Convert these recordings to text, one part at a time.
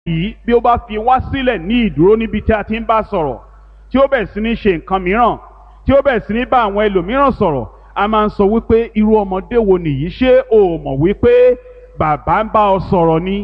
yìí bí ó bá fi wá sílẹ̀ ní ìdúró níbi tí a ti ń bá sọ̀rọ̀ tí ó bẹ̀ sí ní ṣe nǹkan mìíràn tí ó bẹ̀ sí ní bá àwọn ẹlòmíràn sọ̀rọ̀ a máa ń sọ wípé irú ọmọdé wo nìyí ṣé o mọ̀ wípé bàbá ń bá ọ sọ̀rọ̀ ni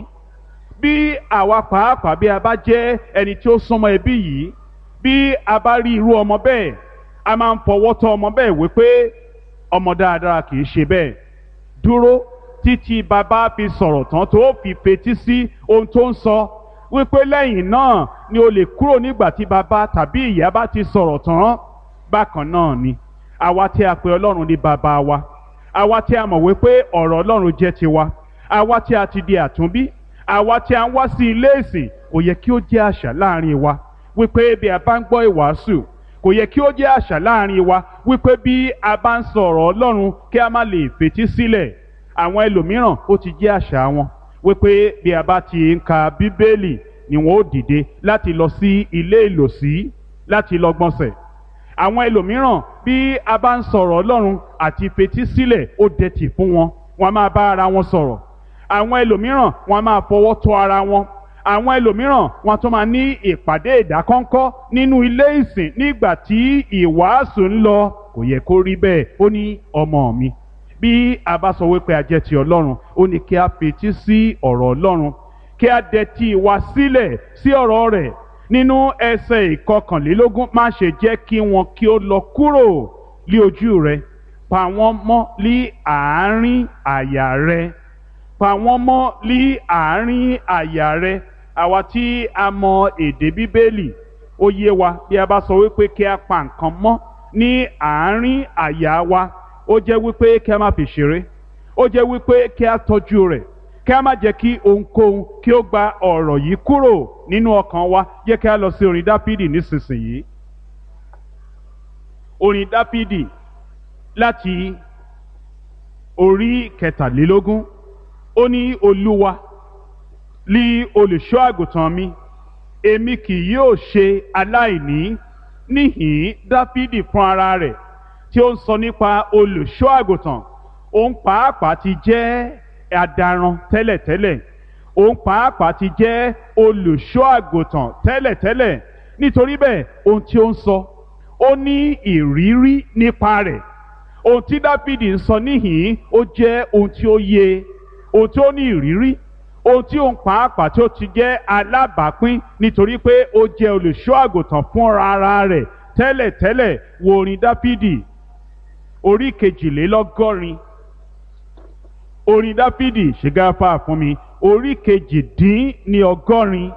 bí àwa pàápàá bí a bá jẹ́ ẹni tí ó súnmọ́ ẹbí yìí bí a bá rí irú ọmọ bẹ́ẹ̀ a máa ń fọwọ́ tọ́ ọmọ bẹ́ẹ̀ wípé ọmọ dáadáa kì í ṣe bẹ́ẹ̀ dúró títí bàbá fi sọ̀rọ̀ tán tó fi fetí sí ohun tó ń sọ wípé lẹ́yìn náà ni o lè kúrò nígbà tí bàbá tàbí ìyá bá ti sọ̀rọ̀ tán bákan náà ni àwa tí a pè ọlọ́run ní bàbá wa àwa tí a mọ̀ wípé ọ̀rọ̀ ọlọ́run jẹ́ tiwa àwa tí a ti di àtúnbí àwa tí a ń wá sí ilé ìsìn kò yẹ kí ó jẹ́ àṣà láàrin wa wípé bí a bá ń gbọ́ ìwàásù kò yẹ kí ó jẹ́ àṣà láàrin wa wípé bí a bá ń sọ̀rọ̀ ọlọ́run kí a má lè fetí sílẹ̀ àwọn ẹlòmíràn ó ti jẹ́ àṣà wọn wípé bí a bá ti ń ka bíbélì ni wọn ó dìde láti lọ sí ilé ìlòsí láti lọ gbọ̀nsẹ̀ àwọn ẹlòmíràn bí a bá ń sọ̀rọ̀ ọlọ́run àti fetí sílẹ̀ ó dẹ̀tì fún wọn wọn a máa bá ara wọn sọ̀rọ̀ àwọn ẹlòmíràn wọn a máa fọwọ́ tọ́ ara wọn àwọn ẹlòmíràn wọn tún máa ní ìpàdé ìdákọ́ńkọ́ nínú ilé ìsìn nígbà tí ìwàásù ń lọ kò yẹ kó rí bẹ́ẹ̀ ó ní ọmọ mi bí a bá sọ wípé a jẹ́ ti ọlọ́run ó ní kí a fetí sí ọ̀rọ̀ ọlọ́run kí a dẹ̀tí wa sílẹ̀ sí ọ̀rọ̀ rẹ̀ nínú ẹsẹ̀ ìkọkànlélógún má ṣe jẹ́ kí wọn kí ó lọ kúrò lí ojú rẹ pa wọ́n mọ́ lí àárín àyà rẹ pa wọ́n mọ́ lí àárín àyà rẹ àwa tí a mọ èdè bíbélì ó yé wa bí a bá sọ wípé kí a pa nǹkan mọ́ ní àárín àyà wa ó jẹ́ wípé kí a má fi ṣeré ó jẹ́ wípé kí a tọ́jú rẹ̀ kí a má jẹ́ kí ohunkóhun kí ó gba ọ̀rọ̀ yìí kúrò nínú ọkàn wa jẹ́ kí a lọ sí orin dáfídì nísinsìnyí orin dáfídì láti orí kẹtàlélógún ó ní olúwa lí olùṣọ́ àgùntàn mi èmi kì yóò ṣe aláìní níhìn dáfídì fún ara rẹ̀ tí ó ń sọ nípa olùṣọ́ àgùntàn òun pàápàá ti jẹ́ adaran tẹ́lẹ̀tẹ́lẹ̀ òun pàápàá ti jẹ́ olùṣọ́ àgùntàn tẹ́lẹ̀tẹ́lẹ̀ nítorí bẹ́ẹ̀ ohun tí ó ń sọ ó ní ìrírí nípa rẹ̀ ohun tí dáfídì ń sọ níhìn ó jẹ́ ohun tí ó yé ohun tí ó ní ìrírí ohun tí òun pàápàá tí ó ti jẹ́ alábàápín nítorí pé ó jẹ́ olùṣọ́ àgùntàn fúnra ara rẹ̀ tẹ́lẹ̀tẹ́lẹ̀ wo orin dáfídì orí kejìlélọ́gọ́rin orin dáfídì ṣègáfà fún mi orí kejìdín ní ọgọ́rin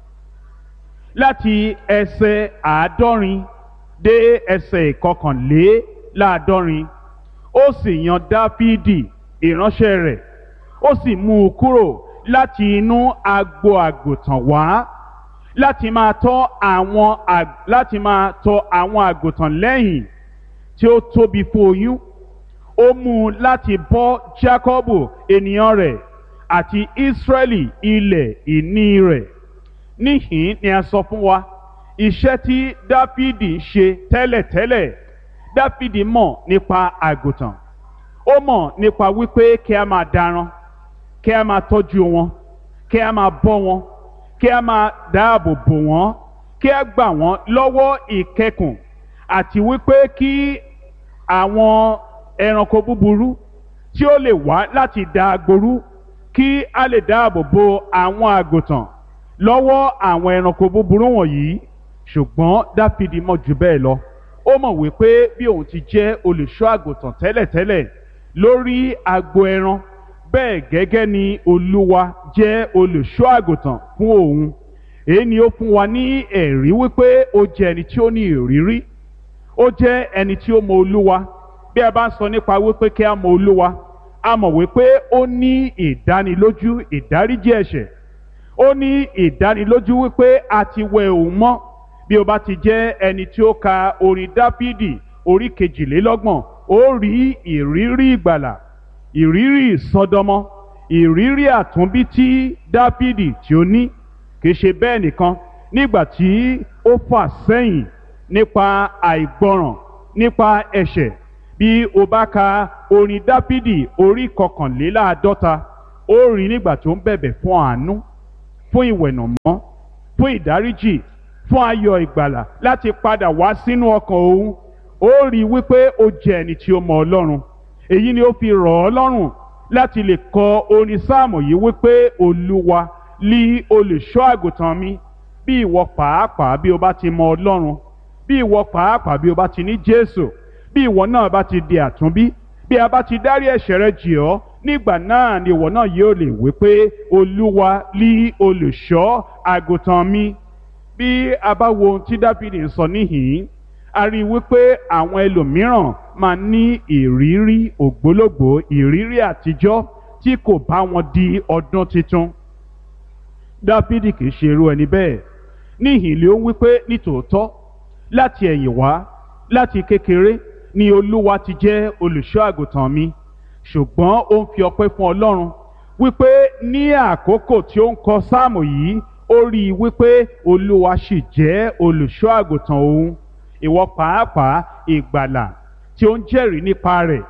láti ẹsẹ̀ àádọ́rin dé ẹsẹ̀ ìkọkànléláàádọ́rin ó sì yan dáfídì ìránṣẹ́ rẹ̀ ó sì mú un kúrò láti inú agbo àgùntàn wá láti máa tọ́ àwọn láti máa tọ́ àwọn àgùntàn lẹ́yìn tí ó tóbi fún oyún ó mú un láti bọ́ Jákọ́bù ènìyàn rẹ̀ àti Ísírẹ́lì ilẹ̀ ìní rẹ̀ níhìn ni a sọ fún wa iṣẹ́ tí Dáfídì ń ṣe tẹ́lẹ̀tẹ́lẹ̀ Dáfídì mọ̀ nípa àgùntàn ó mọ̀ nípa wípé kí a máa daran kí a máa tọ́jú wọn kí a máa bọ́ wọn kí a máa dáàbò bò wọ́n kí a gbà wọ́n lọ́wọ́ ìkẹkùn àti wípé kí àwọn ẹranko búburú tí ó lè wá láti da agboru kí a lè dáàbò bo àwọn àgùntàn lọ́wọ́ àwọn ẹranko búburú wọ̀nyí ṣùgbọ́n dáfídì mọ̀ jù bẹ́ẹ̀ lọ ó mọ̀ wípé bí òun ti jẹ́ olùṣọ́ àgùntàn tẹ́lẹ̀tẹ́lẹ̀ lórí agbo ẹran bẹ́ẹ̀ gẹ́gẹ́ ni olúwa jẹ́ olùṣọ́ àgùntàn fún òun èyí ni ó fún wa ní ẹ̀rí wípé ó jẹ́ ẹni tí ó ní ìrírí ó jẹ́ ẹni tí ó mọ olúwa bí a bá ń sọ nípa wípé kí a mọ olúwa a mọ̀ wípé ó ní ìdánilójú ìdáríjì ẹ̀ṣẹ̀ ó ní ìdánilójú wípé a ti wẹ òun mọ́ bí o bá ti jẹ́ ẹni tí ó ka orin dáfídì orí kejìlélọ́gbọ̀n ó rí ìrírí ìgbàlà ìrírí ìsọdọmọ ìrírí àtúnbí tí dáfídì tí ó ní kì í ṣe bẹ́ẹ̀ nìkan nígbà tí ó fà sẹ́yìn nípa àìgbọràn nípa ẹ̀ṣẹ̀ bí o bá ka orin dáfídì orí kọkànléláàádọ́ta ó rí nígbà tó ń bẹ̀bẹ̀ fún àánú fún ìwẹ̀nàmọ́ fún ìdáríjì fún ayọ̀ ìgbàlà láti padà wá sínú ọkàn òun ó rí i wípé ó jẹ́ ẹni tí ó mọ ọlọ́run èyí ni ó fi rọ̀ ọ́ lọ́rùn láti lè kọ orin sáàmù yìí wípé olúwa lí olùṣọ́ àgùntàn mi bí ìwọ pàápàá bí o bá ti mọ ọlọ́run bí ìwọ pàápàá bí o bá ti ní jésù bí ìwọ náà bá ti di àtúnbí bí a bá ti dárí ẹ̀ṣẹ̀ rẹ jì ọ́ nígbà náà ni ìwọ náà yóò lè wí pé olúwa lí olùṣọ́ àgùntàn mi bí a bá wo ohun tí dáfídì ń sọ níhìn-ín a rí i wípé àwọn ẹlòmíràn máa ní ìrírí ògbólógbòó ìrírí àtijọ́ tí kò bá wọn di ọdún tuntun dáfídì kì í ṣe irú ẹni bẹ́ẹ̀ níhìn ló ń wípé nítòótọ́ láti ẹ̀yìn wá láti kékeré ni olúwa ti jẹ́ olùṣọ́ àgùntàn mi ṣùgbọ́n ó ń fi ọpẹ́ fún ọlọ́run wípé ní àkókò tí ó ń kọ sáàmù yìí ó rí i wípé olúwa sì jẹ́ olùṣọ́ àgùntàn òun ìwọ pàápàá ìgbàlà tí ó ń jẹ́rìí nípa rẹ̀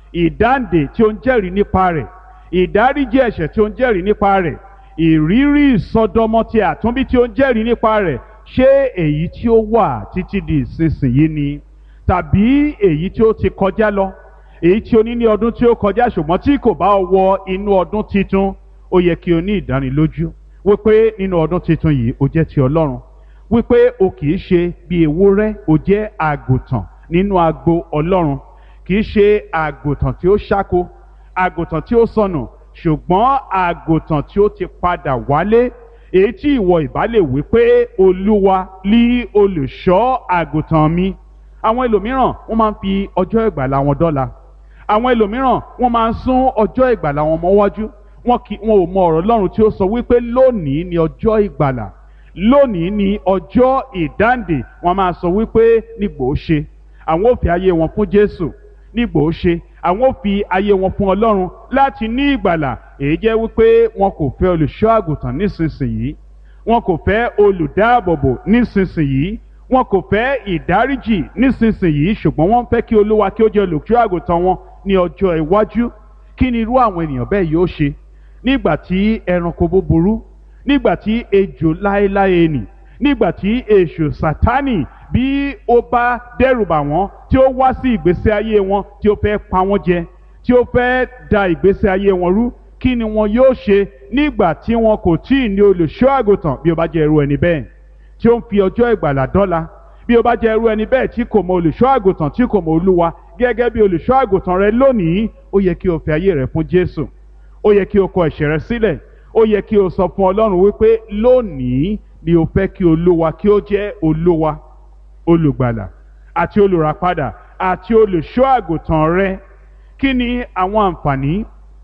ìdáǹdè tí ó ń jẹ́rìí nípa rẹ̀ ìdáríjì ẹ̀ṣẹ̀ tí ó ń jẹ́rìí nípa rẹ̀ ìrírí ìsọdọmọ ti àtúnbí tí ó ń jẹ́rìí nípa rẹ̀ ṣé èyí tí ó wà títí di ìsinsìnyí ni tàbí èyí tí ó ti kọjá lọ èyí tí o ní ní ọdún tí ó kọjá ṣùgbọ́n tí kò bá wọ inú ọdún titun ó yẹ kí o ní ìdánilójú wípé nínú ọdún titun yìí o jẹ́ ti ọlọ́run wípé o kì í ṣe bí ewúrẹ́ o jẹ́ àgùntàn nínú agbo ọlọ́run kì í ṣe àgùntàn tí ó ṣáko àgùntàn tí ó sọnù ṣùgbọ́n àgùntàn tí ó ti padà wálé èyí tí ìwọ ìbá lè wí pé olúwa lí olùṣọ́ àgùntàn mi àwọn ẹlòmíràn wọ́n máa ń fi ọjọ́ ìgbàlà wọn dọ́là àwọn ẹlòmíràn wọ́n máa ń sún ọjọ́ ìgbàlà wọn mọ́wájú wọn kì wọn ò mọ ọ̀rọ̀ Ọlọ́run tí ó sọ wípé lónìí ni ọjọ́ ìgbàlà lónìí ni ọjọ́ ìdáǹdè wọn máa sọ wípé nígbò ó ṣe àwọn ò fi ayé wọn fún Jésù nígbò ó ṣe àwọn ò fi ayé wọn fún Ọlọ́run láti ní ìgbàlà èyí jẹ́ wípé wọn kò fẹ́ olùṣọ́ àgùntàn nísinsìnyí wọn kò fẹ́ olùdáàbòbò nísinsìnyí wọn kò fẹ́ ìdáríjì nísinsìnyí ṣùgbọ́n wọ́n fẹ́ kí olúwa kí ó jẹ́ olùṣọ́ àgùntàn wọn ní ọjọ́ iwájú kí ni irú àwọn ènìyàn bẹ́ẹ̀ yóò ṣe nígbà tí ẹranko búburú nígbà tí ejò láéláé nì nígbà tí èṣù sátánì bí ó bá dẹ́rùbà wọ́n tí ó wá sí ìgbésí ayé wọn tí ó fẹ́ pa wọ́n jẹ tí ó fẹ́ da ìgbésí ayé wọn rú kí ni wọn yóò ṣe nígbà tí wọn kò tí ì ní olùṣọ́ àgùntàn bí ó bá jẹ́ irú ẹni bẹ́ẹ̀ tí ó ń fi ọjọ́ ìgbàlà dọ́là bí ó bá jẹ́ irú ẹni bẹ́ẹ̀ tí kò mọ olùṣọ́ àgùntàn tí kò mọ olúwa gẹ́gẹ́ bí olùṣọ́ àgùntàn rẹ lónìí ó yẹ kí o fi ayé rẹ fún Jésù ó yẹ kí o kọ ẹ̀ṣẹ̀ rẹ sílẹ̀ ó yẹ kí o sọ fún Ọlọ́run wípé lónìí ni o fẹ́ kí olúwa kí ó jẹ́ olúwa olùgbàlà àti olùràpadà àti olùṣọ́ àgùntàn rẹ kí ni àwọn àǹfààní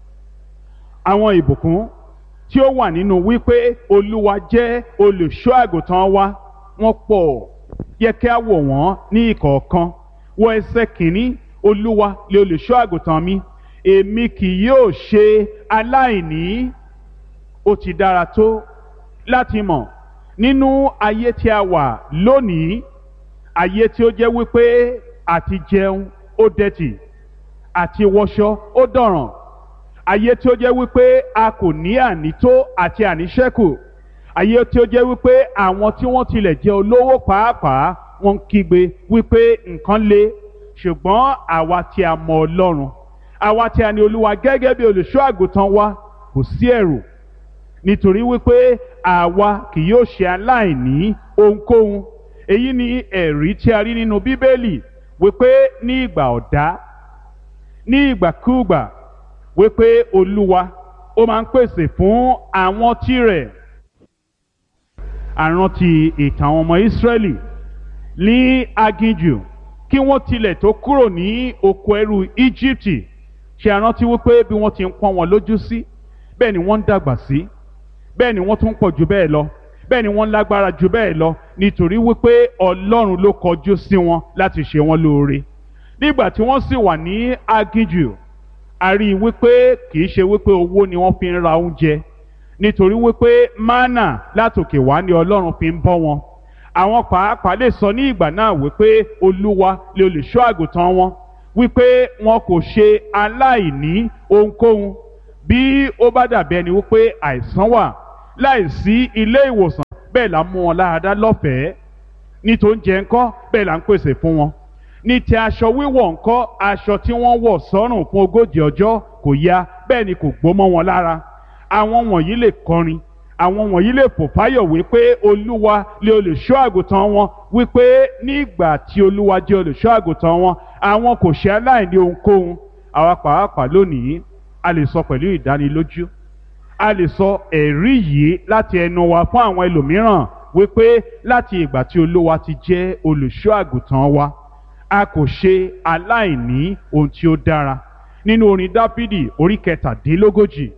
àwọn ìbùkún tí ó wà nínú wípé olúwa jẹ́ olùṣọ́ àgùntàn wa wọ́n pọ̀ yẹ kí a wò wọ́n ní ìkọ̀ọ̀kan wọ ẹsẹ̀ kìíní olúwa lè olùṣọ́ àgùntàn mi èmi kì yóò ṣe aláìní ó ti dára tó láti mọ̀ nínú ayé tí a wà lónìí ayé tí ó jẹ́ wípé àti jẹun ó dẹ̀tì àti wọṣọ ó dọ̀ràn ayé tí ó jẹ́ wípé a kò ní ànító àti àníṣẹ́kù ayé tí ó jẹ́ wípé àwọn tí wọ́n tilẹ̀ jẹ́ olówó pàápàá wọ́n ń kígbe wípé nǹkan le ṣùgbọ́n àwa tí a mọ Ọlọ́run àwa tí a ní Olúwa gẹ́gẹ́ bí olùṣọ́ àgùntàn wa kò sí ẹ̀rù nítorí wípé àwa kì yóò ṣe aláìní ohunkóhun èyí ni ẹ̀rí tí a rí nínú Bíbélì wípé ní ìgbà ọ̀dá ní ìgbàkúùgbà wípé olúwa ó máa ń pèsè fún àwọn tirẹ̀ àrántí ìtàn àwọn ọmọ ìsírẹ́lì ní aginjù kí wọ́n tilẹ̀ tó kúrò ní oko ẹrú íjíbítì ṣe àrántí wípé bí wọ́n ti ń pọ́n wọn lójú sí bẹ́ẹ̀ ni wọ́n ń dàgbà sí bẹ́ẹ̀ ni wọ́n tún pọ̀ jù bẹ́ẹ̀ lọ bẹ́ẹ̀ ni wọ́n lágbára jù bẹ́ẹ̀ lọ nítorí wípé ọlọ́run ló kọjú sí wọn láti ṣe wọn lóore nígbà tí wọ́n sì wà ní aginjù a rí i wípé kì í ṣe wípé owó ni wọ́n fi ń ra oúnjẹ nítorí wípé mánà látòkè wá ni ọlọ́run fi ń bọ́ wọn àwọn pàápàá lè sọ ní ìgbà náà wípé olúwa lè olùṣọ́ àgùntàn wọn wípé wọn kò ṣe aláìní ohunkóhun bí ó bá dàbí ẹni wípé àìsàn wà láìsí ilé ìwòsàn bẹ́ẹ̀ là ń mú wọn láradá lọ́fẹ̀ẹ́ ní tó ń jẹ ńkọ́ bẹ́ẹ̀ là ń pèsè fún wọn ní ti aṣọ wíwọ̀ ńkọ́ aṣọ tí wọ́n wọ̀ sọ́rùn fún ogójì ọjọ́ kò ya bẹ́ẹ̀ ni kò gbó mọ́ wọn lára àwọn wọ̀nyí lè kọrin àwọn wọ̀nyí lè fò fáyọ̀ wípé olúwa lè olùṣọ́ àgùntàn wọn wípé nígbà tí olúwa jẹ́ olùṣọ́ àgùntàn wọn àwọn kò ṣe aláìní ohunkóhun àwa pàápàá lónìí a lè sọ pẹ̀lú ìdánilójú a lè sọ ẹ̀rí yìí láti ẹnu wa fún àwọn ẹlòmíràn wípé láti ìgbà tí olúwa ti jẹ́ olùṣọ́ àgùntàn wa a kò ṣe aláìní ohun tí ó dára nínú orin dáfídì orí kẹtàdínlógójì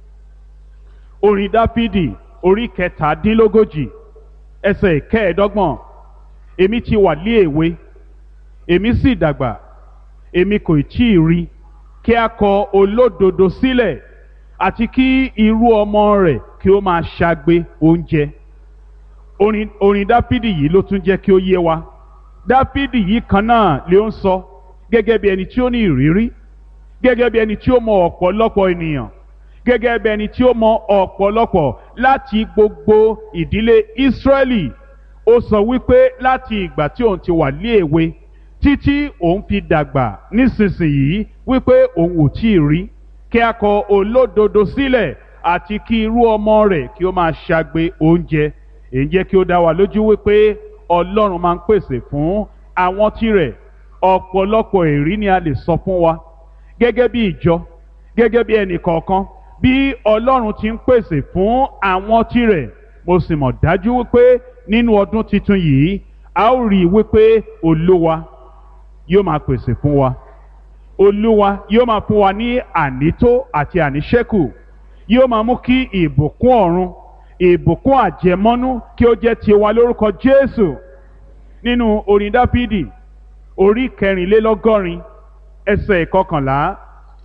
orin dáfídì orí kẹtàdínlógójì ẹsẹ̀ kẹẹ̀ẹ́dọ́gbọ̀n èmi ti wà lé èwe èmi sì dàgbà èmi kò tí ì rí kí a kọ olódodo sílẹ̀ àti kí irú ọmọ rẹ̀ kí ó máa ṣagbe oúnjẹ orin orin dáfídì yìí ló tún jẹ́ kí ó yé wa dáfídì yìí kan náà ló ń sọ gẹ́gẹ́ bí ẹni tí ó ní ìrírí gẹ́gẹ́ bí ẹni tí ó mọ ọ̀pọ̀lọpọ̀ ènìyàn gẹ́gẹ́ bí ẹni tí ó mọ ọ̀pọ̀lọpọ̀ láti gbogbo ìdílé ìsírẹ́lì ó sọ wípé láti ìgbà tí òun ti wà ní èwe títí òun fi dàgbà nísinsìnyí wípé òun ò tí ì rí kí a kọ olódodo sílẹ̀ àti kí irú ọmọ rẹ̀ kí ó máa ṣagbe oúnjẹ èyí jẹ́ kí ó dá wa lójú wípé ọlọ́run máa ń pèsè fún àwọn tirẹ̀ ọ̀pọ̀lọpọ̀ èrí ni a lè sọ fún wa gẹ́gẹ́ bí ìjọ gẹ́gẹ́ bí ẹnì kọ̀ọ̀kan bí ọlọ́run ti ń pèsè fún àwọn tirẹ̀ mo sì mọ̀ dájú wípé nínú ọdún tuntun yìí a ó rí i wípé olúwa yóò máa pèsè fún wa olúwa yóò máa fún wa ní ànító àti àníṣẹ́kù yóò máa mú kí ìbùkún ọ̀run ìbùkún àjẹmọ́nú kí ó jẹ́ tiwa lórúkọ jésù nínú orin dáfídì orí kẹrìnlélọ́gọ́rin ẹsẹ̀ ìkọkànlá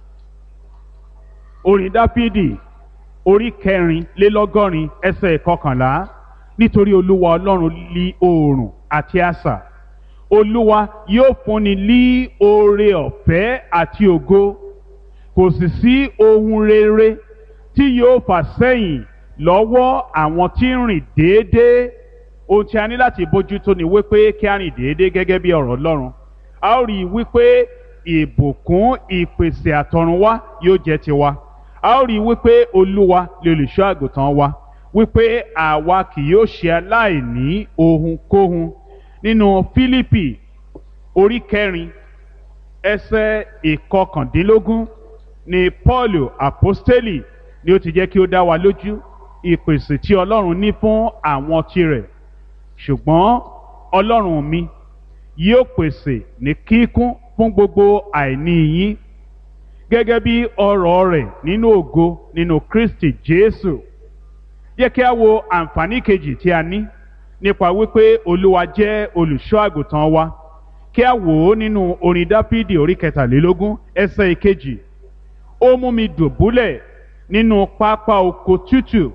orin dáfídì orí kẹrìnlélọ́gọ́rin ẹsẹ̀ ìkọkànlá nítorí olúwa ọlọ́run lí oòrùn àti asà olúwa yóò fúnni lí oore ọ̀fẹ́ àti ògo kò sì sí ohun rere tí yóò fà sẹ́yìn lọ́wọ́ àwọn tí ń rìn déédéé ohun tí a ní láti bójútó ni wípé kí a rìn déédéé gẹ́gẹ́ bí ọ̀rọ̀ ọlọ́run a ó rí i wípé ìbùkún ìpèsè àtọ̀runwá yóò jẹ́ tiwa a ó rí i wípé olúwa lè olùṣọ́ àgùntàn wa wípé àwa kì yóò ṣe aláìní ohunkóhun nínú fílípì orí kẹrin ẹsẹ̀ ìkọkàndínlógún ni paul apostoli ni ó ti jẹ́ kí ó dá wa lójú ìpèsè tí ọlọ́run ní fún àwọn tirẹ̀ ṣùgbọ́n ọlọ́run mi yóò pèsè ní kíkún fún gbogbo àìní yín gẹ́gẹ́ bí ọrọ̀ rẹ̀ nínú ògo nínú kristi jésù yẹ kí a wo àǹfààní kejì tí a ní nípa wípé olúwa jẹ́ olùṣọ́ àgùntàn wa kí a wò ó nínú orin dáfídì orí kẹtàlélógún ẹsẹ̀ ìkejì ó mú mi dùbúlẹ̀ nínú pápá oko tútù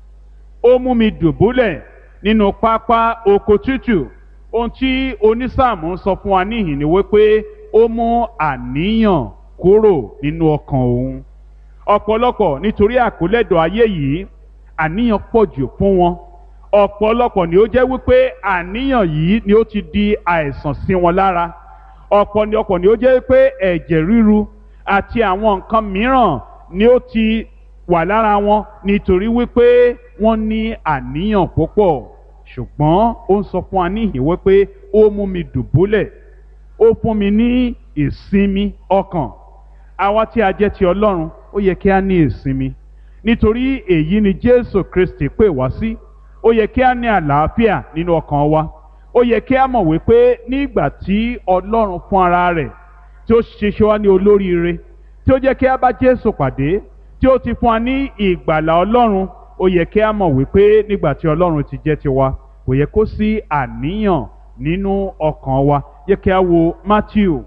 ó mú mi dùbúlẹ̀ nínú pápá oko tútù ohun tí onísáàmù ń sọ fún wa níhìn ni wípé ó mú àníyàn kúrò nínú ọkàn òun ọ̀pọ̀lọpọ̀ nítorí àkólẹ́dọ̀ ayé yìí àníyàn pọ̀ jù fún wọn ọ̀pọ̀lọpọ̀ ni ó jẹ́ wípé àníyàn yìí ni ó ti di àìsàn sí wọn lára ọ̀pọ̀ ni ọ̀pọ̀ ni ó jẹ́ wípé ẹ̀jẹ̀ ríru àti àwọn nǹkan mìíràn ni ó ti wà lára wọn nítorí wípé wọ́n ní àníyàn púpọ̀ ṣùgbọ́n ó ń sọ fún wa níhìn wípé ó mú mi dùbúlẹ̀ ó fún mi ní ìsinmi ọkàn àwa tí a jẹ́ ti ọlọ́run ó yẹ kí a ní ìsinmi nítorí èyí ni jésù kristi pè wá sí ó yẹ kí a ní àlàáfíà nínú ọkàn wa ó yẹ kí a mọ̀ wípé nígbà tí ọlọ́run fún ara rẹ̀ tí ó ṣiṣẹ́ wá ní olóríire tí ó jẹ́ kí a bá jésù pàdé tí ó ti fún wa ní ìgbàlà ọlọ́run ó yẹ kí a mọ̀ wípé nígbà tí ọlọ́run ti jẹ́ tiwa kò yẹ kó sí àníyàn nínú ọkàn wa yẹ kí a wo matthew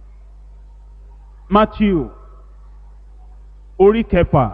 matthew orí kẹfà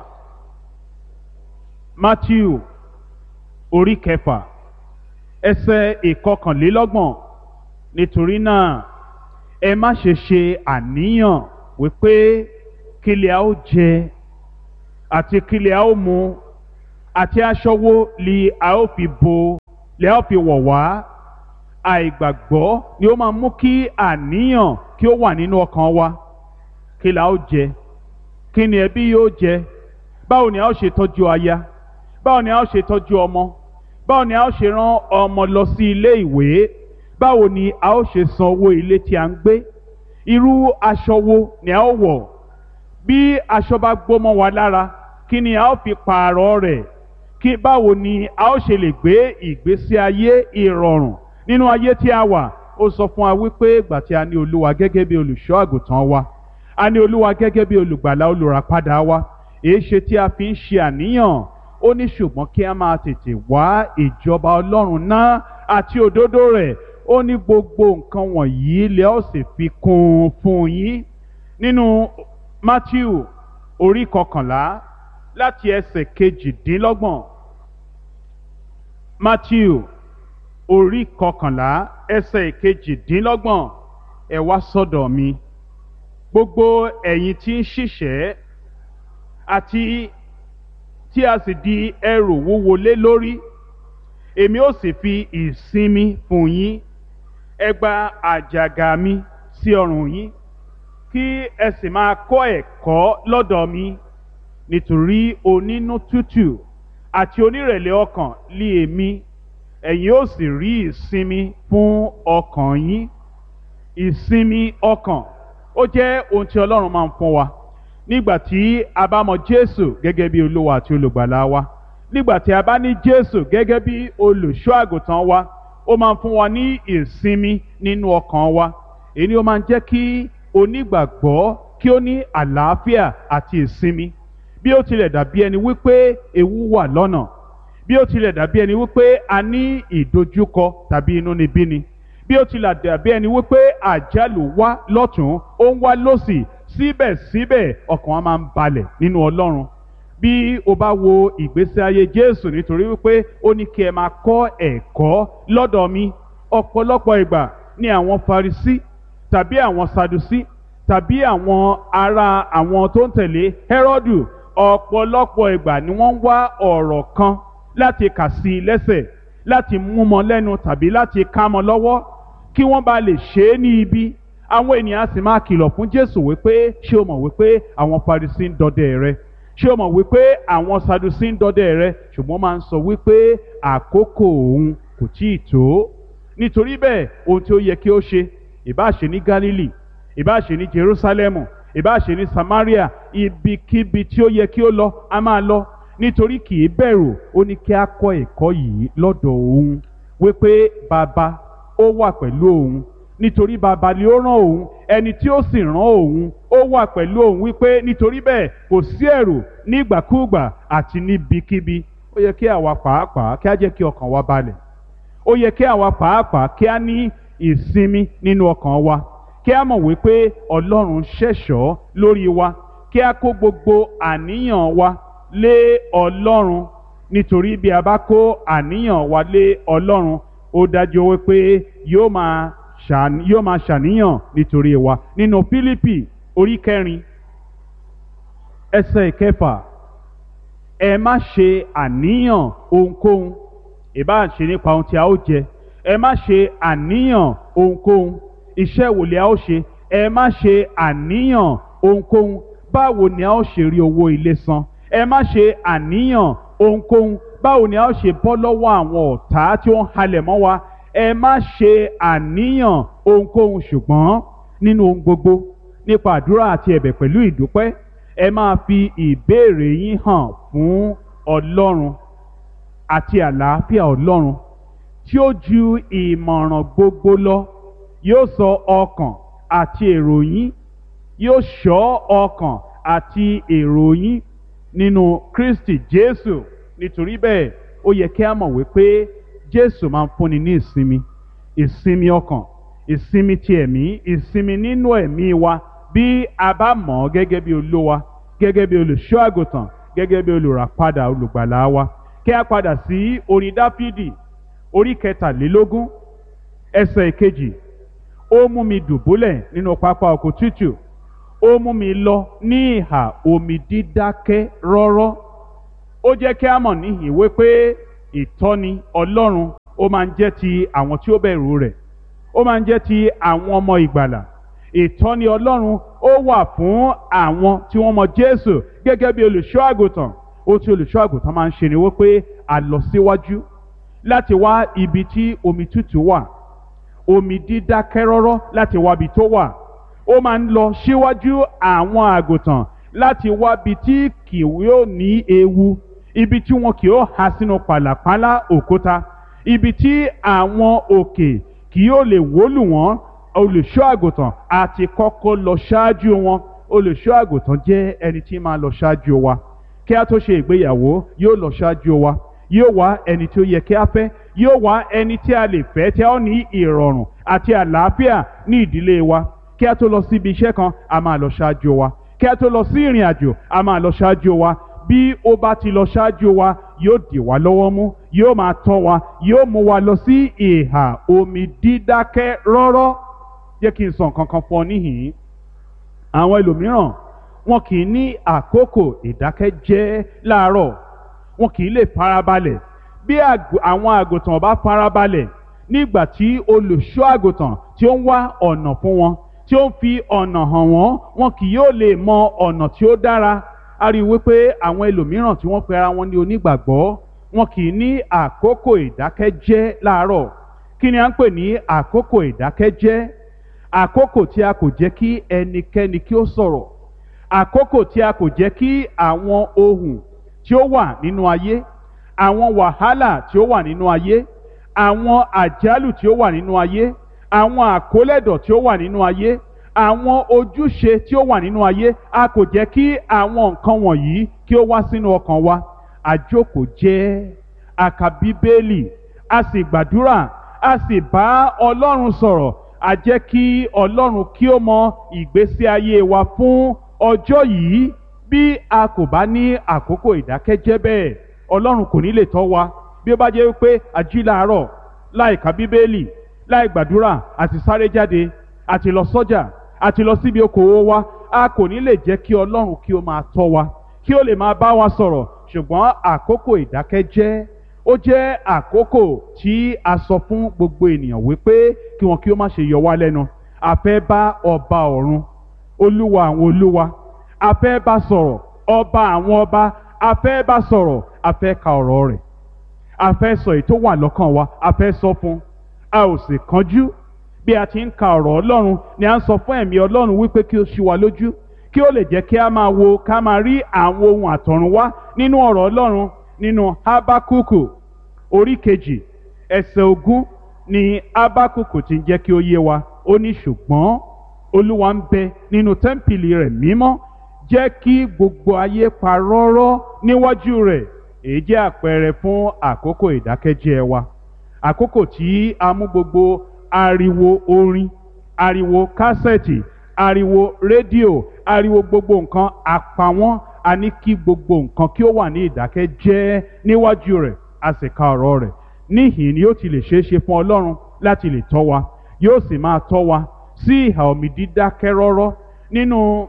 matthew orí kẹfà ẹsẹ̀ ìkọkànlélọ́gbọ̀n nítorí náà ẹ má ṣe ṣe àníyàn wípé kílẹ̀ a ó jẹ àti kílẹ̀ a ó mu àti aṣọ wo li a ó fi bo lè a ó fi wọ̀ wá àìgbàgbọ́ ni ó máa mú kí àníyàn kí ó wà nínú ọkàn wa kí la ó jẹ kí ni ẹbí yóò jẹ báwo ni a ó ṣe tọ́jú aya báwo ni a ó ṣe tọ́jú ọmọ báwo ni a ó ṣe rán ọmọ lọ sí ilé ìwé báwo ni a ó ṣe san owó ilé tí a ń gbé irú aṣọ wo ni a ó wọ̀ bí aṣọ bá gbómọ wa lára kí ni a ó fi pààrọ̀ rẹ̀ kí báwo ni a ó ṣe lè gbé ìgbésí ayé ìrọ̀rùn nínú ayé tí a wà ó sọ fún wa wípé ìgbà tí a ní olúwa gẹ́gẹ́ bí olùṣọ́ àgùntàn wa a ní olúwa gẹ́gẹ́ bí olùgbàlà olùràpadà wa èé ṣe tí a fi ń ṣe àníyàn ó ní ṣùgbọ́n kí a máa tètè wá ìjọba ọlọ́run náà àti òdodo rẹ̀ ó ní gbogbo nǹkan wọ̀nyí lẹ́ ó sì fi kún un fún yín nínú Matthew orí kọkànlá láti ẹsẹ̀ kejìdínlọ́gbọ̀n Matthew orí kọkànlá ẹsẹ̀ kejìdínlọ́gbọ̀n ẹ wá sọ́dọ̀ mi gbogbo ẹ̀yin tí ń ṣiṣẹ́ àti tí a sì di ẹrù wúwo lé lórí èmi ó sì fi ìsinmi fún yín ẹ gba àjàgà mi sí ọrùn yín kí ẹ sì máa kọ́ ẹ̀kọ́ lọ́dọ̀ mi nítorí onínú tútù àti onírẹ̀lẹ̀ ọkàn lé èmi ẹ̀yin ó sì rí ìsinmi fún ọkàn yín ìsinmi ọkàn ó jẹ́ ohun tí Ọlọ́run máa ń fún wa nígbà tí a bá mọ Jésù gẹ́gẹ́ bí olúwa àti olùgbàlà wa nígbà tí a bá ní Jésù gẹ́gẹ́ bí olùṣọ́ àgùntàn wa ó máa ń fún wa ní ìsinmi nínú ọkàn wa èyí ni ó máa ń jẹ́ kí onígbàgbọ́ kí ó ní àlàáfíà àti ìsinmi bí ó tilẹ̀ dàbí ẹni wípé ewu wà lọ́nà bí ó tilẹ̀ dàbí ẹni wípé a ní ìdojúkọ tàbí inúnibíni bí ó tilẹ̀ dàbí ẹni wípé àjálù wá lọ́tún ó ń wá lọ́sì síbẹ̀síbẹ̀ ọkàn wa máa ń balẹ̀ nínú Ọlọ́run bí o bá wo ìgbésí ayé Jésù nítorí wípé ó ní kí ẹ máa kọ́ ẹ̀kọ́ lọ́dọ̀ mi ọ̀pọ̀lọpọ̀ ìgbà ni àwọn Farisí tàbí àwọn Sadusí tàbí àwọn ará àwọn tó ń tẹ̀lé Hẹ́rọ́dù ọ̀pọ̀lọpọ̀ ìgbà ni wọ́n ń wá ọ̀rọ̀ kan láti kà sí i lẹ́sẹ̀ láti mú mọ́ lẹ́nu tàbí láti ká mọ́ lọ́wọ́ kí wọ́n bá lè ṣe é ní ibi àwọn ènìyàn sì máa kìlọ̀ fún Jésù wípé ṣé o mọ̀ wípé àwọn Farisí ń dọdẹ rẹ ṣé o mọ̀ wípé àwọn Sadusí ń dọdẹ rẹ ṣùgbọ́n máa ń sọ wípé àkókò òun kò tí ì tó nítorí bẹ́ẹ̀ ohun tí ó yẹ kí ó ṣe ìbá ṣe ní Gálílì ìbá ṣe ní Jerúsálẹ́mù ìbá ṣe ní Samaria ibikíbi tí ó yẹ kí ó lọ a máa lọ nítorí kì í bẹ̀rù ó ní kí a kọ́ ẹ̀kọ́ yìí lọ́dọ̀ òun wípé bàbá ó wà pẹ̀lú òun nítorí bàbá ni ó rán òun ẹni tí ó sì rán òun ó wà pẹ̀lú òun wípé nítorí bẹ́ẹ̀ kò sí ẹ̀rù nígbàkúùgbà àti níbikíbi ó yẹ kí àwa pàápàá kí á jẹ́ kí ọkàn wa balẹ̀ ó yẹ kí àwa pàápàá kí á ní ìsinmi nínú ọkàn wa kí á mọ̀ wípé Ọlọ́run ṣẹ̀ṣọ́ lórí wa kí á kó gbogbo àníyàn wa lé Ọlọ́run nítorí bí a bá kó àníyàn wa lé Ọlọ́run ó dájú wípé yóò máa yóò máa ṣàníyàn nítorí wa nínú Fílípì orí kẹrin ẹsẹ̀ ìkẹfà ẹ má ṣe àníyàn ohunkóhun ìbá ṣe nípa ohun tí a ó jẹ ẹ má ṣe àníyàn ohunkóhun iṣẹ́ wo ni a ó ṣe ẹ má ṣe àníyàn ohunkóhun báwo ni a ó ṣe rí owó ilé san ẹ má ṣe àníyàn ohunkóhun báwo ni a ó ṣe bọ́ lọ́wọ́ àwọn ọ̀tá tí ó ń halẹ̀ mọ́ wa ẹ má ṣe àníyàn ohunkóhun ṣùgbọ́n nínú ohun gbogbo nípa àdúrà àti ẹ̀bẹ̀ pẹ̀lú ìdúpẹ́ ẹ máa fi ìbéèrè yín hàn fún Ọlọ́run àti àlàáfíà Ọlọ́run tí ó ju ìmọ̀ràn gbogbo lọ yóò sọ ọkàn àti èrò yín yóò ṣọ́ ọkàn àti èrò yín nínú Kristi Jésù nítorí bẹ́ẹ̀ ó yẹ kí a mọ̀ wípé Jésù máa ń fúnni ní ìsinmi ìsinmi ọkàn ìsinmi ti ẹ̀mí ìsinmi nínú ẹ̀mí wa bí a bá mọ̀ ọ́ gẹ́gẹ́ bí olówa gẹ́gẹ́ bí olùṣọ́ àgùntàn gẹ́gẹ́ bí olùràpadà olùgbàlà wa kí a padà sí orin Dáfídì orí kẹtàlélógún ẹsẹ̀ ìkejì ó mú mi dùbúlẹ̀ nínú pápá oko tútù ó mú mi lọ ní ìhà omi dídákẹ́ rọ́rọ́ ó jẹ́ kí a mọ̀ níhìn wípé ìtọ́ni ọlọ́run ó máa ń jẹ́ ti àwọn tí ó bẹ̀rù rẹ̀ ó máa ń jẹ́ ti àwọn ọmọ ìgbàlà ìtọ́ni ọlọ́run ó wà fún àwọn tí wọ́n mọ jésù gẹ́gẹ́ bí olùṣọ́ àgùntàn ó tí olùṣọ́ àgùntàn máa ń ṣe ni wípé a lọ síwájú láti wá ibi tí omi tútù wà omi dídákẹ́ rọ́rọ́ láti wá ibi tó wà ó máa ń lọ síwájú àwọn àgùntàn láti wá ibi tí kì yóò ní ewu ibi tí wọn kì yóò há sínú pàlàpálá òkúta ibi tí àwọn òkè kì yóò lè wólù wọ́n olùṣọ́ àgùntàn àti kọ́kọ́ lọ ṣáájú wọn olùṣọ́ àgùntàn jẹ́ ẹni tí máa lọ ṣáájú wa kí a tó ṣe ìgbéyàwó yóò lọ ṣáájú wa yóò wá ẹni tí ó yẹ kí a fẹ́ yóò wá ẹni tí a lè fẹ́ tí a ó ní ìrọ̀rùn àti àlàáfíà ní ìdílé wa kí a tó lọ síbi iṣẹ́ kan a máa lọ ṣáájú wa kí a tó lọ sí ìrìn àjò a máa lọ ṣáájú wa bí ó bá ti lọ ṣáájú wa yóò dì wá lọ́wọ́ mú yóò máa tọ́ wa yóò mú wa lọ sí ìhà omi dídákẹ́ rọ́rọ́ jẹ́ kí n sọ nǹkan kan fún ọ níhìn-ín àwọn ẹlòmíràn wọn kì í ní àkókò ìdákẹ́jẹ́ láàárọ̀ wọn kì í lè farabalẹ̀ bí àwọn àgùntàn bá farabalẹ̀ nígbà tí olùṣọ́ àgùntàn tí ó ń wá ọ̀nà fún wọn tí ó ń fi ọ̀nà hàn wọ́n wọn kì yóò lè mọ ọ̀nà tí ó dára a rí i wípé àwọn ẹlòmíràn tí wọ́n pe ara wọn ní onígbàgbọ́ wọn kì í ní àkókò ìdákẹ́jẹ́ láàárọ̀ kí ni à ń pè ní àkókò ìdákẹ́jẹ́ àkókò tí a kò jẹ́ kí ẹnikẹ́ni kí ó sọ̀rọ̀ àkókò tí a kò jẹ́ kí àwọn ohun tí ó wà nínú ayé àwọn wàhálà tí ó wà nínú ayé àwọn àjálù tí ó wà nínú ayé àwọn àkólẹ̀dọ̀ tí ó wà nínú ayé àwọn ojúṣe tí ó wà nínú ayé a kò jẹ́ kí àwọn nǹkan wọ̀nyí kí ó wá sínú ọkàn wa àjókòó jẹ́ a ka bíbélì a sì gbàdúrà a sì bá ọlọ́run sọ̀rọ̀ a jẹ́ kí ọlọ́run kí ó mọ ìgbésí ayé wa fún ọjọ́ yìí bí a kò bá ní àkókò ìdákẹ́jẹ́ bẹ́ẹ̀ ọlọ́run kò ní lè tọ́ wa bí ó bá jẹ́ wípé a jí láàárọ̀ láì ka bíbélì láì gbàdúrà àti sáré jáde àti lọ sọ́jà àti lọ síbi okòwò wa a kò ní lè jẹ́ kí ọlọ́run kí ó máa tọ́ wa kí ó lè máa bá wa sọ̀rọ̀ ṣùgbọ́n àkókò ìdákẹ́jẹ́ ó jẹ́ àkókò tí a sọ fún gbogbo ènìyàn wípé kí wọn kí ó má ṣe yọ wá lẹ́nu a fẹ́ bá ọba ọ̀run olúwa àwọn olúwa a fẹ́ bá sọ̀rọ̀ ọba àwọn ọba a fẹ́ bá sọ̀rọ̀ a fẹ́ ka ọ̀rọ̀ rẹ̀ a fẹ́ sọ èyí tó wà lọ́kàn wa a fẹ́ sọ fún a ò sì kánjú bí a ti ń ka ọ̀rọ̀ ọlọ́run ni a ń sọ fún ẹ̀mí ọlọ́run wípé kí ó ṣí wa lójú kí ó lè jẹ́ kí a máa wo ká máa rí àwọn ohun àtọ̀run wá nínú ọ̀rọ̀ ọlọ́run nínú habakuku orí kejì ẹsẹ̀ ogún ni habakuku ti ń jẹ́ kí ó yé wa ó ní ṣùgbọ́n olúwa ń bẹ nínú tẹ́ḿpìlì rẹ̀ mímọ́ jẹ́ kí gbogbo ayé pa rọ́rọ́ níwájú rẹ̀ èyí jẹ́ àpẹẹrẹ fún àkókò ìdákẹ́jẹ́ wa àkókò tí a mú gbogbo ariwo orin ariwo kásẹ̀tì ariwo rédíò ariwo gbogbo nǹkan àpawọ́n a ní kí gbogbo nǹkan kí ó wà ní ìdákẹ́jẹ́ níwájú rẹ̀ a sì ka ọ̀rọ̀ rẹ̀ níhìn ni yóò ti lè ṣeé ṣe fún ọlọ́run láti lè tọ́ wa yóò sì máa tọ́ wa sí ìhà omi dídákẹ́ rọ́rọ́ nínú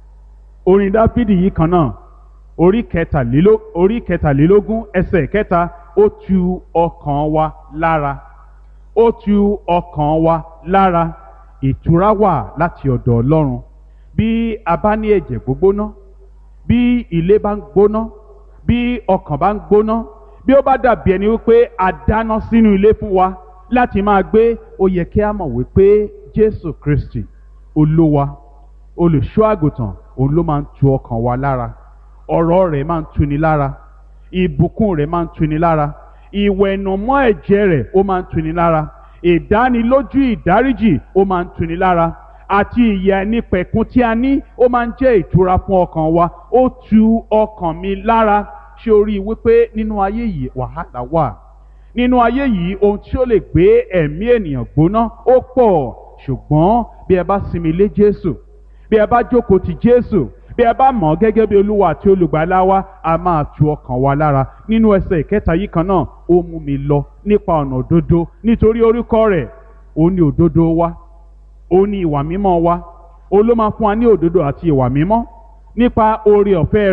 orin dáfídì yìí kan náà orí kẹtàléló orí kẹtàlélógún ẹsẹ̀ kẹta ó tu ọkàn wa lára ó tu ọkàn wa lára ìtura wà láti ọ̀dọ̀ ọlọ́run bí a bá ní ẹ̀jẹ̀ gbógbóná bí ilé bá ń gbóná bí ọkàn bá ń gbóná bí ó bá dàbí ẹni wípé a dáná sínú ilé fún wa láti máa gbé ó yẹ kí a mọ̀ wípé jésù kristi olúwa olùṣọ́ àgùntàn òun ló máa ń tu ọkàn wa lára ọ̀rọ̀ rẹ̀ máa ń tuni lára ìbùkún rẹ̀ máa ń tuni lára ìwẹ̀nùmọ́ ẹ̀jẹ̀ rẹ̀ ó máa ń tuni lára ìdánilójú ìdáríjì ó máa ń tuni lára àti ìyà ẹnipẹ̀kun tí a ní ó máa ń jẹ́ ìtura fún ọkàn wa ó tu ọkàn mi lára ṣé o rí i wípé nínú ayé yìí wàhálà wà nínú ayé yìí ohun tí ó lè gbé ẹ̀mí ènìyàn gbóná ó pọ̀ ṣùgbọ́n bí ẹ bá sinmi lé Jésù bí ẹ bá jókòó ti Jésù bí ẹ bá mọ̀ ọ́ gẹ́gẹ́ bí olúwa àti olùgbàlà wa a máa tu ọkàn wa lára nínú ẹsẹ̀ ìkẹta yìí kan náà ó mú mi lọ nípa ọ̀nà òdodo nítorí orúkọ rẹ̀ ó ní òdodo wa ó ní ìwà mímọ́ wa ó ló máa fún wa ní òdodo àti ìwà mímọ́ nípa oore ọ̀fẹ́ rẹ̀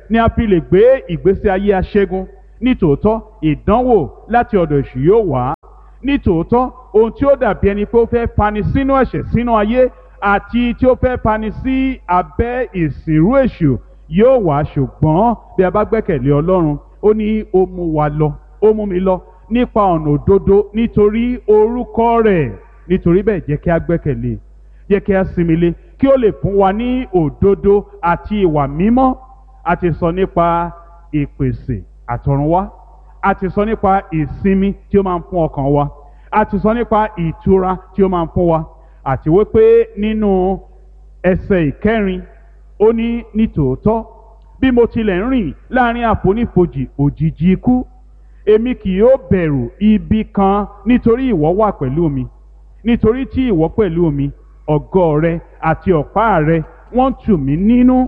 ni a fi lè gbé ìgbésí ayé aṣẹ́gun nítòótọ́ ìdánwò láti ọ̀dọ̀ èṣù yóò wá nítòótọ́ ohun tí ó dàbí ẹni pé ó fẹ́ fani sínú ẹ̀ṣẹ̀ sínú ayé àti tí ó fẹ́ fani sí abẹ́ ìsìnrú èṣù yóò wá ṣùgbọ́n bí a bá gbẹ́kẹ̀lé ọlọ́run ó ní ó mú wa lọ ó mú mi lọ nípa ọ̀nà òdodo nítorí orúkọ rẹ̀ nítorí bẹ́ẹ̀ jẹ́ kí a gbẹ́kẹ̀lé jẹ́ kí a sinmi lé kí ó lè fún wa ní òdodo àti ìwà mímọ́ a ti sọ nípa ìpèsè àtọ̀runwá a ti sọ nípa ìsinmi tí ó máa ń fún ọkàn wa a ti sọ nípa ìtura tí ó máa ń fún wa àti wípé nínú ẹsẹ̀ ìkẹrin ó ní nítòótọ́ bí mo tilẹ̀ ń rìn láàrin àfonífojì òjìji ikú èmi kì yóò bẹ̀rù ibi kan nítorí ìwọ wà pẹ̀lú mi nítorí tí ìwọ pẹ̀lú mi ọ̀gọ́ rẹ àti ọ̀pá rẹ wọ́n tù mí nínú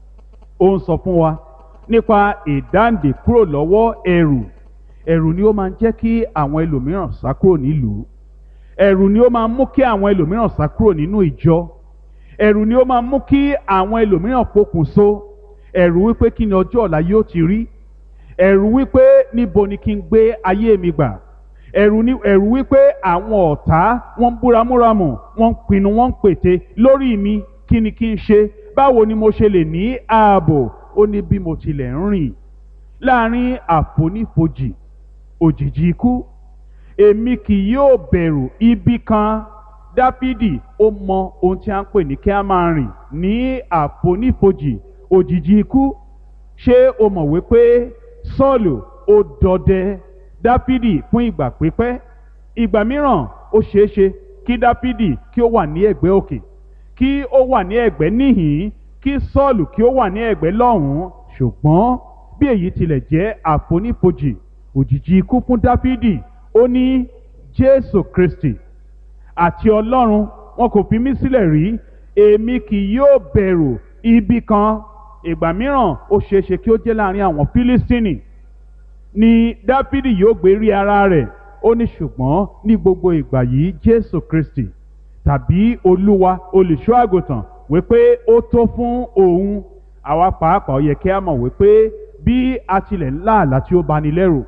ó ń sọ fún wa nípa ìdáǹdè kúrò lọ́wọ́ ẹ̀rù ẹ̀rù ni ó máa ń jẹ́ kí àwọn ẹlòmíràn sá kúrò nílùú ẹ̀rù ni ó máa ń mú kí àwọn ẹlòmíràn sá kúrò nínú ìjọ ẹ̀rù ni ó máa ń mú kí àwọn ẹlòmíràn pokùnso ẹ̀rù wípé kí ni ọjọ́ ọ̀la yóò ti rí ẹ̀rù wípé níbo ni kí n gbé ayé mi gbà ẹ̀rù ni ẹ̀rù wípé àwọn ọ̀tá wọ́n ń búramúramù wọ́n ń pinnu wọ́n ń pète lórí mi kí ni kí n ṣe báwo ni mo ṣe lè ní ààbò ó ní bí mo tilẹ̀ ń rìn láàrin àfonífojì òjìji ikú èmi kì yóò bẹ̀rù ibi kan dáfídì ó mọ ohun tí a ń pè ní kí a máa rìn ní àfonífojì òjìji ikú ṣé o mọ̀ wípé sọ́ọ̀lù ó dọdẹ dáfídì fún ìgbà pípẹ́ ìgbà mìíràn ó ṣeé ṣe kí dáfídì kí ó wà ní ẹ̀gbẹ́ òkè kí ó wà ní ẹ̀gbẹ́ níhìn kí sọ́ọ̀lù kí ó wà ní ẹ̀gbẹ́ lọ́hùn-ún ṣùgbọ́n bí èyí tilẹ̀ jẹ́ àfonífojì òjìji ikú fún dáfídì ó ní jésù kristi àti ọlọ́run wọn kò fi mí sílẹ̀ rí èmi kì yóò bẹ̀rù ibi kan ìgbà mìíràn ó ṣeé ṣe kí ó jẹ́ láàrin àwọn fílístínì ni dáfídì yóò gbé rí ara rẹ̀ ó ní ṣùgbọ́n ní gbogbo ìgbà yìí jésù kristi tàbí olúwa olùṣọ́ àgùntàn wípé ó tó fún òun àwa pàápàá ó yẹ kí a mọ̀ wípé bí a tilẹ̀ ń lá àlá tí ó bani lẹ́rù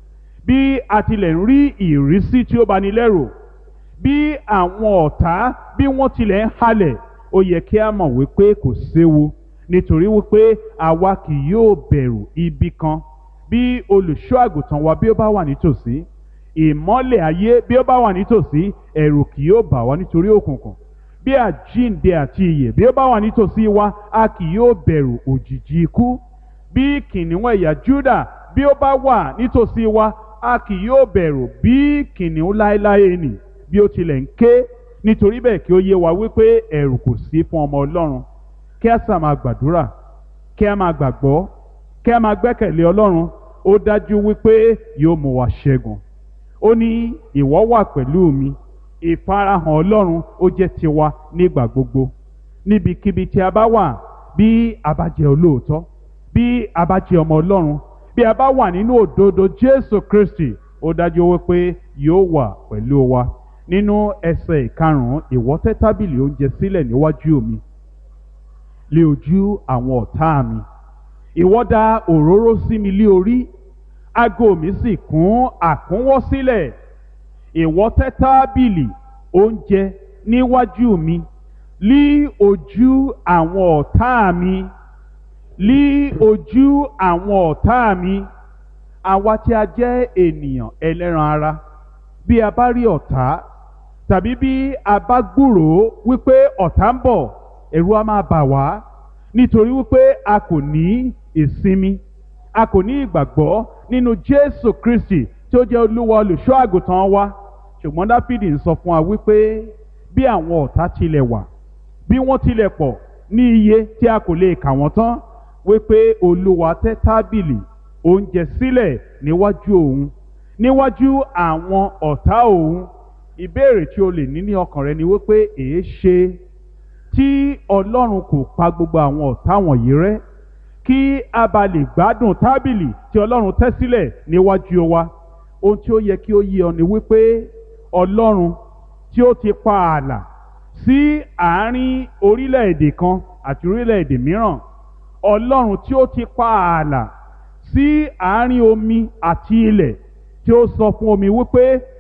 bí a tilẹ̀ ń rí ìrísí tí ó bani lẹ́rù bí àwọn ọ̀tá bí wọ́n tilẹ̀ ń halẹ̀ ó yẹ kí a mọ̀ wípé kò séwu nítorí wípé àwa kì yóò bẹ̀rù ibi kan bí olùṣọ́ àgùntàn wa bí ó bá wà nítòsí ìmọ́lẹ̀ ayé bí ó bá wà nítòsí ẹ̀rù kì yóò bà wá nítorí òkùnkùn bí àjíǹde àti ìyè bí ó bá wà nítòsí wa a kì yóò bẹ̀rù òjìji ikú bí kìnìún ẹ̀yà Júdà bí ó bá wà nítòsí wa a kì yóò bẹ̀rù bí kìnìún láéláé nì bí ó tilẹ̀ ń ké nítorí bẹ́ẹ̀ kí ó yé wa wípé ẹ̀rù kò sí fún ọmọ Ọlọ́run kí a sà máa gbàdúrà kí a máa gbàgbọ́ kí a máa gbẹ́kẹ̀lé Ọlọ́run ó dájú wípé yóò mú wa ṣẹ́gun ó ní ìwọ wà pẹ̀lú mi ìfarahàn Ọlọ́run ó jẹ́ tiwa nígbà gbogbo níbikíbi tí a bá wà bí a bá jẹ́ olóòótọ́ bí a bá jẹ́ ọmọ Ọlọ́run bí a bá wà nínú òdodo Jésù Kristi ó dájú wípé yóò wà pẹ̀lú wa nínú ẹsẹ̀ ìkarùn-ún ìwọ tẹ́ tábìlì oúnjẹ sílẹ̀ níwájú mi lé ojú àwọn ọ̀tá mi ìwọ dà òróró sí mi lé orí ago mi sì kún àkúnwọ́ sílẹ̀ ìwọ tẹ́ tábìlì oúnjẹ níwájú mi lí ojú àwọn ọ̀tá mi lí ojú àwọn ọ̀tá mi àwa tí a jẹ́ ènìyàn ẹlẹ́ran ara bí a bá rí ọ̀tá tàbí bí a bá gbúròó wípé ọ̀tá ń bọ̀ ẹ̀rù á máa bà wá nítorí wípé a kò ní ìsinmi a kò ní ìgbàgbọ́ nínú Jésù Kristi tí ó jẹ́ olúwa olùṣọ́ àgùntàn wa ṣùgbọ́n Dáfídì ń sọ fún wa wípé bí àwọn ọ̀tá tilẹ̀ wà bí wọ́n tilẹ̀ pọ̀ ní iye tí a kò lè kà wọ́n tán wípé olúwa tẹ́ tábìlì oúnjẹ sílẹ̀ níwájú òun níwájú àwọn ọ̀tá òun ìbéèrè tí o lè ní ní ọkàn rẹ ni wípé èé ṣe tí ọlọ́run kò pa gbogbo àwọn ọ̀tá wọ̀nyí rẹ́ kí a bá lè gbádùn tábìlì tí ọlọ́run tẹ́ sílẹ̀ níwájú wa ohun tí ó yẹ kí ó yé ọ ni wípé ọlọ́run tí ó ti pa ààlà sí àárín orílẹ̀-èdè kan àti orílẹ̀-èdè mìíràn ọlọ́run tí ó ti pa ààlà sí àárín omi àti ilẹ̀ tí ó sọ fún omi wípé